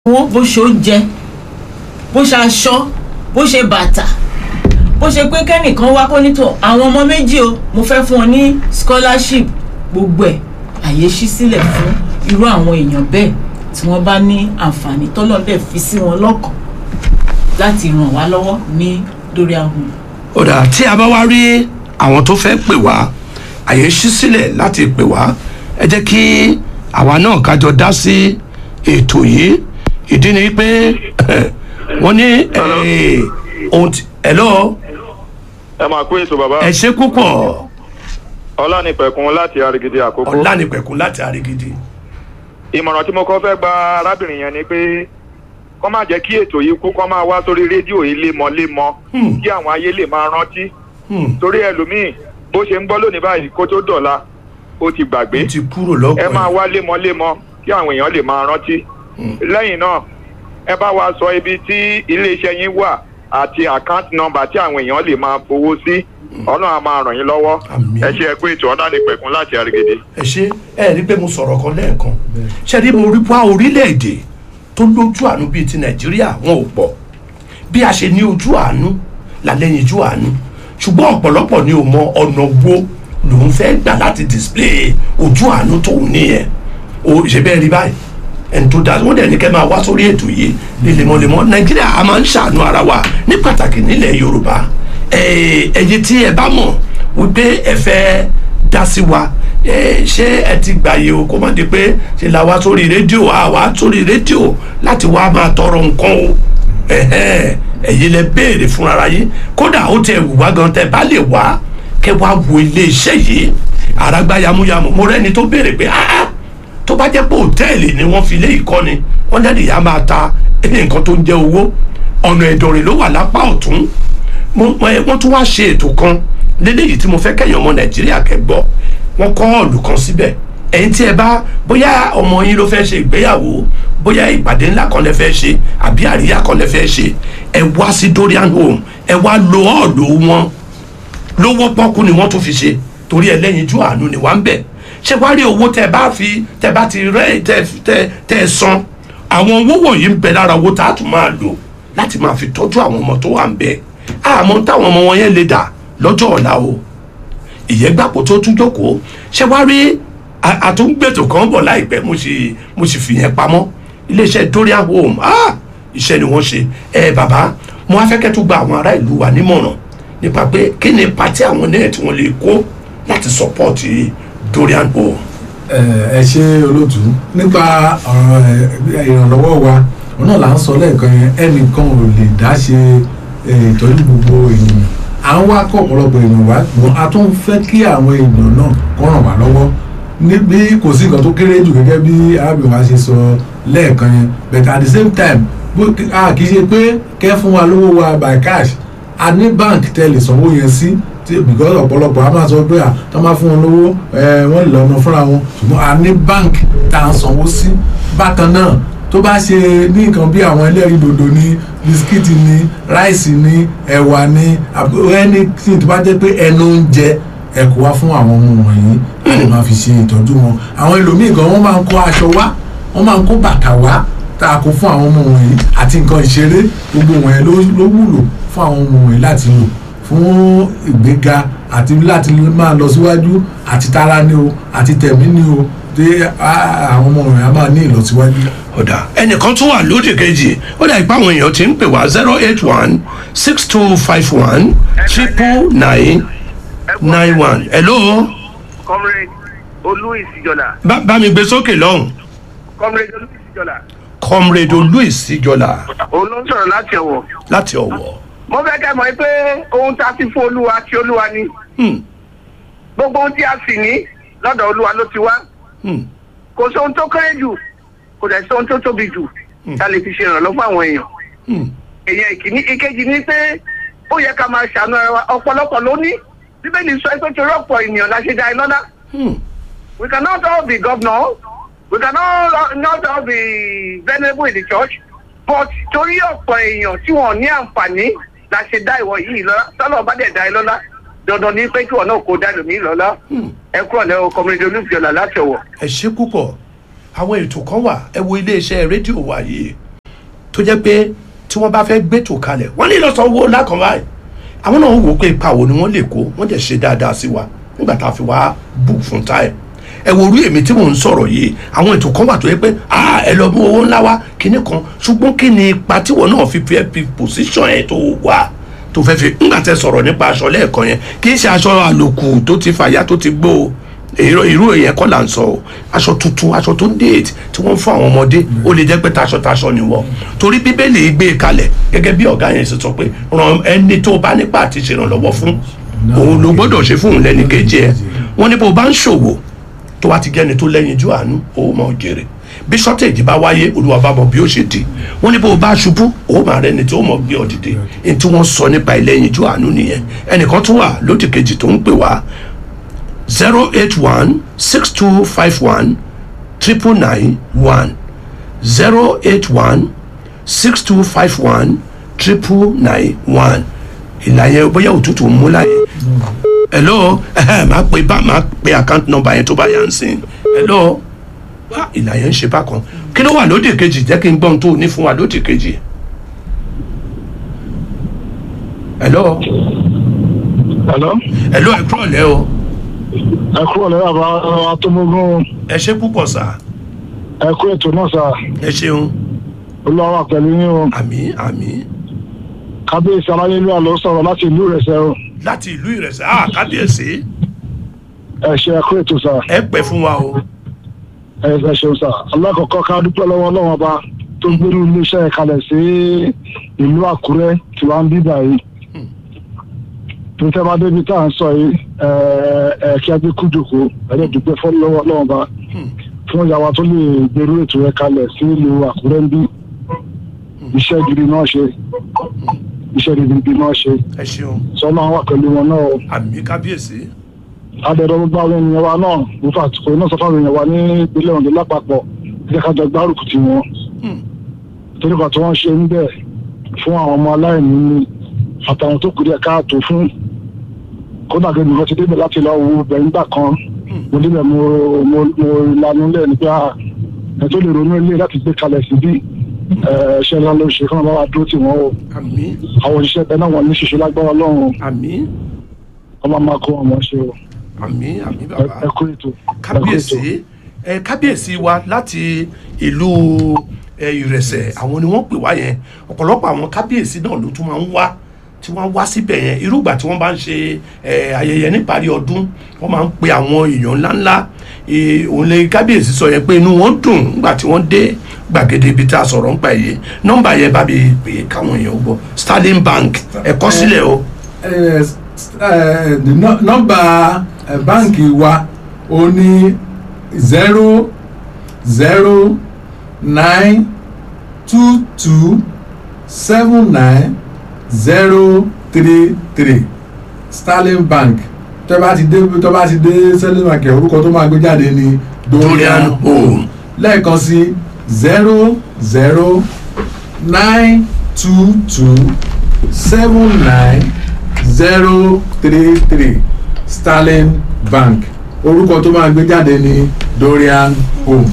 wọn bó ṣe oúnjẹ bó ṣe aṣọ bó ṣe bàtà bó ṣe pé kẹ́nìkan wá kó nítò àwọn ọmọ méjì o mo fẹ́ fún ọ ní scholarship gbogbo ẹ̀ àyè ṣí sílẹ̀ fún irú àwọn èèyàn bẹ́ẹ̀ tí wọ́n bá ní àǹfààní tọ́lọ́dẹ̀ fi sí wọn lọ́kàn láti ràn wá lọ́wọ́ ní lórí ahùn. ó dà tí a bá wá rí àwọn tó fẹ́ pè wá àyè ṣí sílẹ̀ láti pè wá ẹ jẹ́ kí àwa náà kájọ dá sí ètò yìí ìdí ni pé wọ́n ní eh, ohun tí hello ẹ máa kó ètò bàbá ẹ ṣe púpọ̀ ọlánìpẹ̀kun láti arigidi àkókò ọ̀lànìpẹ̀kún láti àrígidì ìmọ̀ràn tí mo kọ́ fẹ́ gba arábìnrin yẹn ni pé kọ́ máa jẹ́ kí ètò yìí kú kọ́ máa wá sórí rédíò yìí lémọ́lémọ́ Hmm. kí àwọn ayé lè máa rántí Hmm, torí ẹlòmíì bó ṣe ń gbọ́ lónìí báyìí kó tó dọ̀la ó ti gbàgbé ó ti kúrò ẹ lọ́kàn máa ẹ̀. wá lémọ́lémọ́ kí àwọn èèyàn lè máa rántí lẹ́yìn náà ẹ bá wa sọ ibi tí iléeṣẹ́ yín wà àti account number tí àwọn èèyàn lè máa fowó sí ọlọ́run á máa ràn yín lọ́wọ́ Àmín. ẹ ṣe ẹ pé ètò ọlánìpẹ̀kun láti arigidi. ẹ ṣe ẹ rí pé mo sọ̀rọ̀ kan lẹ́ẹ̀kan ṣe rí mo rí wá orílẹ̀-èdè tó lójú àánú bíi ti nàìjíríà wọn ò pọ̀ bí a ṣe ní ojú àánú là lẹ́yìn ojú àánú ṣùgbọ́n ọ̀pọ̀lọpọ̀ ni ò mọ ọ̀nà wo lòun fẹ́ gbà láti display ojú àánú tóun níyẹn o ṣe bẹ́ẹ̀ rí báyìí ẹni tó dáa wọ́n dẹ̀ ní kẹ́ máa wá sórí ètò yìí ní lemọ́lemọ́ nàìjíríà a máa ń ṣàánú ara wa ní pàtàkì nílẹ̀ yorùbá ẹ̀ ẹ̀yin tí ẹ bá mọ̀ wípé ẹ fẹ́ dá sí wa ẹ ṣé ẹ ti gbàyè o kó má di pé ṣe la wá sórí rédíò a wá sórí rédíò láti wá máa tọrọ nǹkan o ẹhẹn ẹ̀yin lẹ béèrè fún ara yín kódà ó tẹ wù wá gan tẹ bá lè wá kẹ wá wo ilé iṣẹ́ yìí àràgbá yamuyamu mo rẹ́ni tó béèrè pé ah tó bá jẹ́ pé òtẹ́ẹ̀lì ni wọ́n fi lé ìkọ́ni wọ́n dẹ́rì yá máa ta nǹkan tó ń jẹ́ owó ọ̀nà ìdọ̀rìn ló wà lápá ọ̀tún mo- mo- ẹ, wọ́n tún wá ṣe ètò kan léléyìí tí mo fẹ́ kẹ́yìn ọmọ nàìjíríà kẹ́gbọ́ wọ́n kọ́ ọ̀lù kan síbẹ̀ ẹ̀yin tí ẹ bá bóyá ọmọ yín ló fẹ́ ṣe ìgbéyàwó bóyá ìpàdé ńlá kan lẹ fẹ́ ṣe àbí àríyá kan lẹ fẹ́ ṣe ẹ wá sí dorian home ẹ wá lo ọ̀lù wọn lówó pọ́kú ni wọ́n tún fi ṣe torí ẹlẹ́yinjú àánú ni wà ń bẹ̀ ṣé wàá rí owó tẹ bá fi tẹ bá ti rẹ́ tẹ tẹ tẹ san àwọn owó wọ̀nyí ń bẹ lára owó tá a tún máa lò láti máa fi tọ́jú àwọn ọmọ tó wà ń bẹ̀ àmọ́ táwọn ọmọ wọn yẹn lè dà lọ́jọ́ ọ̀la o ìyẹ́gbàpọ̀ tó tún jókòó ṣé wàá rí a- àtúngbètò kan bọ̀ láìpẹ́ mo sì mo sì fìyẹn pamọ́ iléeṣẹ́ dorian home ah iṣẹ́ ni wọ́n ṣe ẹ bàbá mo wá fẹ́ kẹ́ tó gba àwọn ará ìlú wa nímọ̀ràn nípa pé kí ni pati àwọn náà tí wọ́n lè kó láti sọ́pọ́ọ̀tì dorian home. ẹ ẹ ṣe olóòtú nípa ọ̀rọ̀ ẹ, ìrànlọ́wọ́ wa òun náà là ń sọ lẹ́ẹ̀kan yẹn ẹnìkan ò lè dá ṣe ẹ, ìtọ́jú gbogbo ènìyàn à ń wá kọ́ ọ̀pọ̀lọpọ̀ ènìyàn wá ṣùgbọ́n a tún fẹ́ kí àwọn ènìyàn náà kó ràn wá lọ́wọ́ níbi kò sí nǹkan tó kéré jù gẹ́gẹ́ bí arábìnrin wa ṣe sọ lẹ́ẹ̀kan yẹn but at the same time bó a kì í ṣe pé kẹ́ fún wa lówó wa by cash a ní bank tẹ́ lè sanwó yẹn sí tí- because ọ̀pọ̀lọpọ̀ a máa sọ pé à tó máa fún wọn lówó ẹ wọ́n lè lọ́nà fúnra wọn ṣùgbọ́n a ní bank tá à ń sanwó sí bákan náà tó bá ṣe ní nǹkan bí àwọn ẹlẹ́rìí dòdò ní bisikíìtì ní ráìsì ní ẹ̀wà ní ẹni tí tó bá jẹ́ pé ẹnu oúnjẹ ẹ kó wá fún àwọn ọmọ wọ̀nyí a lè máa fi ṣe ìtọ́jú wọn àwọn ẹlòmíì gan wọ́n máa ń kó aṣọ wá wọ́n máa ń kó bàtà wá tá a kó fún àwọn ọmọ wọ̀nyí àti nǹkan ìṣeré gbogbo wọ̀nyẹn ló ló wúlò fún àwọn ọmọ wọ̀nyí láti lò fún ìgbéga àti láti máa lọ síwájú àti tara ni o àti tẹ̀mí ni o dé á- àwọn ọmọ wọ̀nyí á máa ní ìlọsíwájú. ọ̀dà ẹnìkan tún wà lóde kejì ó dà ipá àwọn èèyàn ti ń pè wá zero eight one six two five one triple nine nine one hello comrade olú ìsìjọlá bá bá mi gbé sókè lọ́hùn comrade olú ìsìjọlá comrade louis ìjọlá òun ló ń sọ̀rọ̀ láti ọ̀wọ̀ láti ọ̀wọ̀. mo fẹ́ kẹ́ mọ̀ pé ohun tá a ti fún olúwa tí olúwa ni Hmm, gbogbo ohun tí a sì ní lọ́dọ̀ olúwa ló ti wá hmm, kò sí ohun tó kéré jù kò dẹ̀ sí ohun tó tóbi jù tá a lè fi ṣe ìrànlọ́ fún àwọn èèyàn hmm. èèyàn ìkíní ìkejì ni pé ó yẹ ká máa ṣàánú ara wa ọ̀pọ̀lọpọ̀ ló ní bíbélì sọ pé torí ọ̀pọ̀ ènìyàn la ṣe dá iná dá Hmm. we cannot all be governor we cannot not all be venerable in the church but torí ọ̀pọ̀ èèyàn tí wọ́n ní àǹfààní la ṣe dá ìwọ yìí lọ́lá sọ́nà bá dẹ̀ dá ẹ lọ́lá dandan ní pé kí wọn náà kó dá lómi lọ́lá ẹ kúrò lẹ́wọ̀ kọ́mídé olùfìọ́lá láti ọ̀wọ̀. ẹ ṣe púpọ̀ àwọn ètò kan wà ẹ wo iléeṣẹ́ rédíò wa yìí tó jẹ́ pé tí wọ́n bá fẹ́ gbẹ́tò kalẹ̀ wọ́n ní lọ san owó lákàn báyìí àwọn náà wò ó pé ipa wo ni wọ́n lè kó wọ́n dẹ̀ ṣe dáadáa sí wa nígbà tá a fi wá book fún táyà ẹ wo orí èmi tí mò ń sọ̀rọ̀ yìí àwọn ètò kan wà tó yẹ pé ah ẹ lọ mú owó ńlá wá kíní kan ṣùgbọ́n kí ni ipa tí wọn náà fi fẹ́ fi position ẹ̀ tó wà tó fẹ́ fi ńgbà tẹ sọ̀rọ̀ nípa aṣọ lẹ́ẹ̀kan yẹn kì í ṣe aṣọ àlòkù tó ti fàyà tó ti gbó o èrò irú èyàn kọ́ là ń sọ o aṣọ tuntun aṣọ tó ń déètì tí wọ́n ń fún àwọn ọmọdé ó lè jẹ́ pé taṣọ taṣọ ni wọ́n torí bíbélì gbé e kalẹ̀ gẹ́gẹ́ bí ọ̀gá yẹn ṣe sọ pé ràn ẹni tó bá nípa àti ṣèrànlọ́wọ́ fún òun ló gbọ́dọ̀ ṣe fún òun lẹ́ni kejì ẹ̀ wọ́n ní bó bá ń ṣòwò tó wá ti gẹ́ni tó lẹ́yìn ju àánú ó mọ̀ jèrè bí shortage bá wáyé olúwa bá mọ bí ó ṣe di wọ́n ní bó bá ṣubú ó máa rẹni tí ó mọ̀ gbé ọ dìde ní tí wọ́n sọ nípa ìlẹ́yìn ju àánú nìyẹn ẹnìkan tún wà lódì kejì tó ń pè wá zero eight one six two five one triple nine one zero eight one six two five one triple nine one ìlànà bóyá òtútù ń mú láyé hello ẹhẹ máa pe bá máa pe account number yẹn tó bá yà ń sìn hello wá ìlànà yẹn ń ṣe bákan kí ló wà lódì kejì jẹ́ kí n gbọ́n tó o ní fún wa lódì kejì hello Hello. hello ẹ kúrọ̀ lẹ́ o ẹ kúrò lẹ́yìn àbá atọ́mọ́gún ẹ ṣe púpọ̀ sà ẹ kú ètò náà sà ẹ ṣeun olúwa wà pẹ̀lú yín o àmì àmì kábíyèsí aláyélúwà ló sọ̀rọ̀ láti ìlú ìrẹsẹ̀ o láti ìlú ìrẹsẹ̀ ah kábíyèsí ẹ ṣe ẹ kú ètò sà ẹ pẹ́ fún wa o ẹ ẹ ṣeun sà alákọ̀ọ́kọ́ ká dúpẹ́ lọ́wọ́ ọlọ́wọ́n ọba tó gbérú iléeṣẹ́ kalẹ̀ sí ìlú àkúrẹ́ tí wàá ń bí báyìí tó tẹ́ bá débi tá à ń sọ yìí ẹ ẹ kí a gbé kú jòkó ẹ lè dúpẹ́ fọ́ lọ́wọ́ ọlọ́wọ́n ọba fún ìyàwó tó lè gbèrú ètò rẹ kalẹ̀ sí ìlú àkúrẹ́ ń bí iṣẹ́ gidi náà ṣe iṣẹ́ gidi náà ṣe ẹ ṣeun sọ́nà wà pẹ̀lú wọn náà o àmì kábíyèsí adẹ̀rọ̀ gbogbo àwọn ènìyàn wa náà nípa àtìkò iná sọ fáwọn èèyàn wa ní ìpínlẹ̀ Ondo lápapọ̀ jẹ́ ká jọ gbárùkù tì wọ́n torí kan tí wọ́n ṣe ń bẹ̀ fún àwọn ọmọ aláìní ní àtàwọn tó kù díẹ̀ káàtó fún kódà gẹ́gẹ́ nìkan ti débẹ̀ láti lọ wo bẹ̀ nígbà kan mo débẹ̀ mo mo mo lanu lẹ̀ nípa ẹ̀ tó lè ronú ilé láti gbé kalẹ̀ síbí ẹ̀ ṣẹ́ ńlá ló ṣe kí wọ́n bá wa dúró tì wọ́n o àmì àwọn òṣìṣẹ́ bẹ́ẹ̀ náà wọ́n ní ṣiṣẹ́ lágbára Ọlọ́run àmì ọmọ máa kó wọn mọ̀ ṣe o àmì àmì ẹ bàbá ẹ kú ètò ẹ kú ètò. kábíyèsí ẹ kábíyèsí wa láti ìlú ẹ ìrẹsẹ̀ àwọn ni wọ́n pè wá yẹn ọ̀pọ̀lọpọ̀ àwọn kábíyèsí náà ló tún máa ń wá tí wọ́n wá síbẹ̀ yẹn irúgbà tí wọ́n bá ń ṣe ẹ ayẹyẹ níparí ọdún wọ́n máa ń pe àwọn èèyàn ńláńlá ẹ, òun lè kábíyèsí sọ yẹn pé inú wọn dùn nígbà tí wọ́n dé gbàgede ibi tá a sọ̀rọ̀ nípa èyí nọ́mbà yẹn bá mi pè é káwọn èèyàn gbọ́ Sterling Bank ẹ kọ sílẹ̀ o Eh, s- eh, the nọ- nọ́mbà eh, báǹkì wa ó ní zero zero nine two two seven nine zero three three Sterling Bank tó bá ti dé tó bá ti dé Sterling Bank ẹ̀, orúkọ tó máa gbé jáde ní Dorian Home lẹ́ẹ̀kan sí zero zero nine two two seven nine zero three three Sterling Bank orúkọ tó máa gbé jáde ní Dorian Home.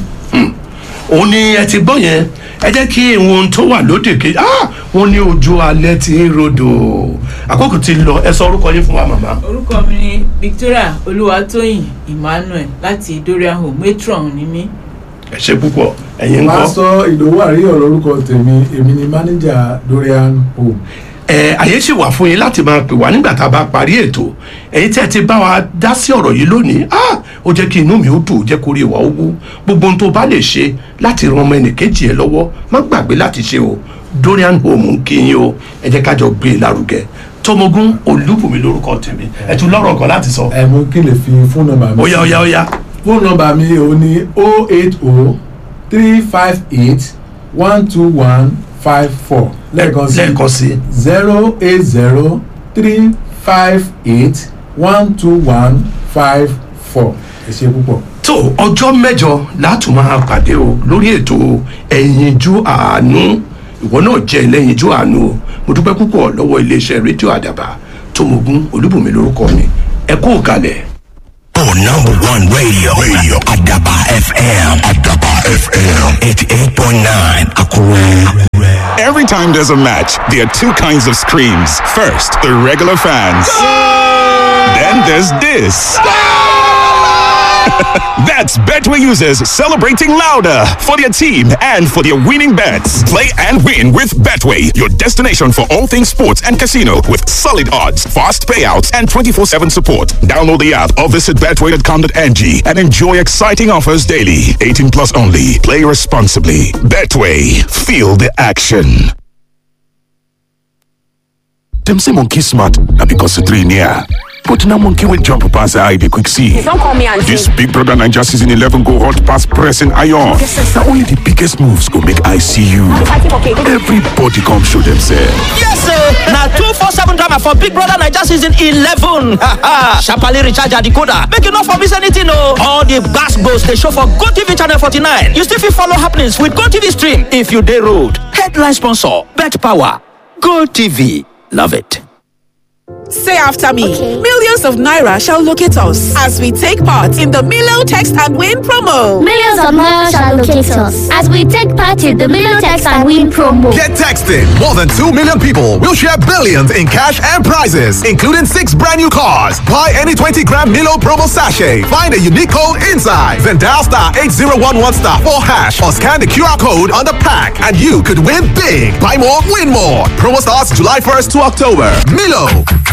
òun ni ẹ ti gbọ́ yẹn ẹ jẹ́ kí ohun tó wà lóde kejì ah wọ́n ní ojú alẹ́ ti ń rodò àkókò ti lọ ẹ sọ orúkọ yín fún wa màmá. orúkọ mi ni Victoria Olúwatóyìn Emmanuel láti Dorian Home matron ni mí. ẹ ṣe púpọ̀ ẹ̀yin ń kọ́. pásítọ̀ ìdòwú àríyọ̀ lórúkọ tèmi èmi ni mánéjà Dorian Home. ẹ àyè sì wà fún yín láti máa pè wá nígbà tá a bá parí ètò ẹ̀yin tí ẹ ti bá wa dá sí ọ̀rọ̀ yìí lónìí ah ó jẹ́ kí inú mi ó dùn ó jẹ́ kó rí ìwà owó gbogbo ohun tó bá lè ṣe láti ran ọmọ ẹnìkejì ẹ lọ́wọ́ má gbàgbé láti ṣe o Dorian Home ń kí yín o ẹ jẹ́ ká jọ gbé e lárugẹ Tómogún Olúbùnmi lórúkọ tèmi ẹ tún lọ́rọ̀ kan láti sọ ẹ mú kí n lè fi fóònù nọ́mbà mi. ó yá ó yá ó yá fóònù nọ́mbà mi ò ní o eight o three five eight one two one five four lẹ́ẹ̀kan sí lẹ́ẹ̀kan sí zero eight zero three five eight one two one five four ẹ ṣe púpọ̀. tó ọjọ́ mẹ́jọ látún máa pàdé o lórí ètò ẹ̀yinjú àánú ìwọ náà jẹ́ ẹlẹ́yinjú àánú o mo dúpẹ́ púpọ̀ lọ́wọ́ iléeṣẹ́ rédíò àdàbà Tómogún Olúbùnmi lórúkọ mi ẹ kú òkàlẹ̀. Oh, number one radio. Radio. Adaba FM. Adaba FM. 88.9. Akure. Every time there's a match, there are two kinds of screams. First, the regular fans. Then there's this. That's Betway users celebrating louder for their team and for their winning bets. Play and win with Betway, your destination for all things sports and casino with solid odds, fast payouts, and 24 7 support. Download the app or visit betway.com.ng and enjoy exciting offers daily. 18 plus only. Play responsibly. Betway, feel the action. Them say monkey smart, na because the three near. But now monkey will jump pass the eye they quick see. Don't call me auntie. This Big Brother Ninja season 11 go hot pass pressing iron. Now only the biggest moves go make I see you. Everybody come show themselves. Yes, sir. Now two four seven drama for Big Brother Niger season eleven. Sharply recharge your decoder. Make you not for miss anything, no. All the gas goes they show for Go TV channel forty nine. You still fit follow happenings with Go TV stream if you day road. Headline sponsor: Bet Power. Go TV. Love it. Say after me. Millions of Naira shall locate us as we take part in the Milo Text and Win promo. Millions of Naira shall locate us as we take part in the Milo Text and Win promo. Get texting. More than 2 million people will share billions in cash and prizes, including six brand new cars. Buy any 20 gram Milo promo sachet. Find a unique code inside. Then dial star 8011 star 4 hash or scan the QR code on the pack and you could win big. Buy more, win more. Promo starts July 1st to October. Milo.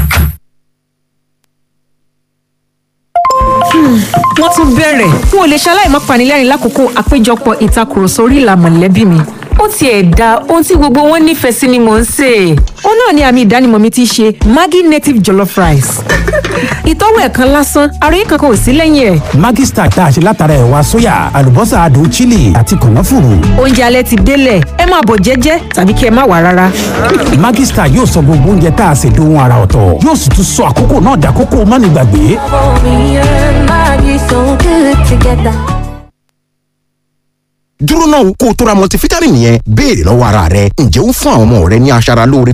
wọ́n tún bẹ̀rẹ̀ n ò lè ṣaláì má panilẹ́rìn lákòókò àpéjọpọ̀ ìtakùrọ̀sọ orí ìlà mọ̀lẹ́bí mi ó tiẹ̀ da ohun tí gbogbo wọn nífẹ̀ẹ́ sí ni mò ń sè é ó náà ni àmì ìdánimọ̀ mi ti ṣe maggi native jollof rice ìtọ́wò ẹ̀ kan lásán àròyé kankan ò sí lẹ́yìn ẹ̀. Maggi Star tá a ṣe látara ẹ̀wà sóyà àlùbọ́sà adùn chili àti kànáfùrù. oúnjẹ alẹ́ ti délẹ̀ ẹ máa bọ̀ jẹ́jẹ́ tàbí kí ẹ má wà rárá. Maggi Star yóò sọ gbogbo oúnjẹ tá a ṣe dohun ara ọ̀tọ̀ yóò sì tún sọ àkókò náà dàkókò mánigbàgbé. dúró náà kó o tó ra multivitamin yẹn béèrè lọ́wọ́ ara rẹ ǹjẹ́ ó fún àwọn ọmọ rẹ ní aṣara lóore